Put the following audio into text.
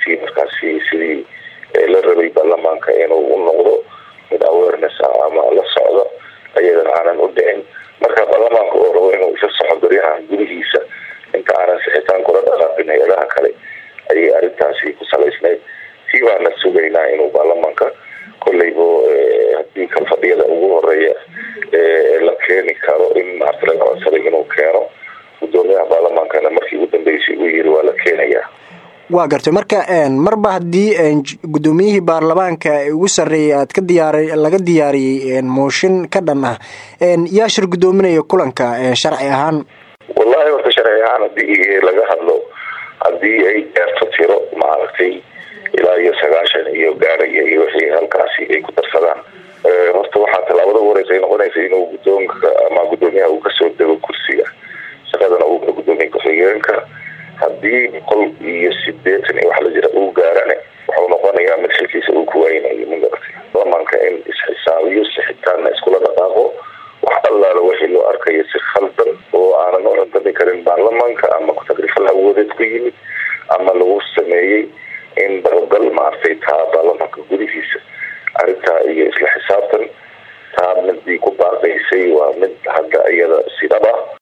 runtii markaasi sidii la rabay baarlamaanka inuu u noqdo mid awareness ah ama la socdo ayadana aanan u dhicin marka baarlamaanka oo rabo inuu isa soco baryahan gudihiisa inta aanan sixitaan kula dhaqaaqin hay-adaha kale ayay arrintaasi ku salaysnayd sii baana sugaynaa inuu baarlamaanka kolleybo haddii ka fadhiyada ugu horeeya la keeni karo in maarta laga codsaday inuu keeno gudoomiyaha baarlamaankana markii ugu dambeysay uu yiri waa la keenayaa waa gartay marka marba haddii guddoomiyihii baarlamaanka ugu sarreeyay aad ka diyaar laga diyaariyey mooshin ka dhan ah yaa shir guddoominaya kulanka sharci ahaan wallahi horta sharci ahaan haddii laga hadlo haddii ay gaarto tiro maaragtay ilaa iyo sagaashan iyo gaaraya iyo wixii halkaasi ay ku darsadaan horta waxaa tallaabada u horeysa ay noqonaysa inuu guddoonka ama guddoomiyaha uu kasoo dego kursiga shaqadana uu guddoomiye ku-xigeenka haddii boqol iyo sideetan iyo wax la jira uu gaarane wuxuu noqonayaa mid xilkiisa uu ku waynayo magaratay baarlamaanka in isxisaabiyo sixitaanna iskula dhaqaaqo wax allaala wixii loo arkayo si khaldan oo aanan u cuntami karin baarlamaanka ama tagrifal awoodeed ku yimid ama lagu sameeyey in dabagal maartay taa baarlamaanka gudihiisa arrintaa iyo isla xisaabtan taa midii ku baaqaysay waa mid hadda iyada sidhab ah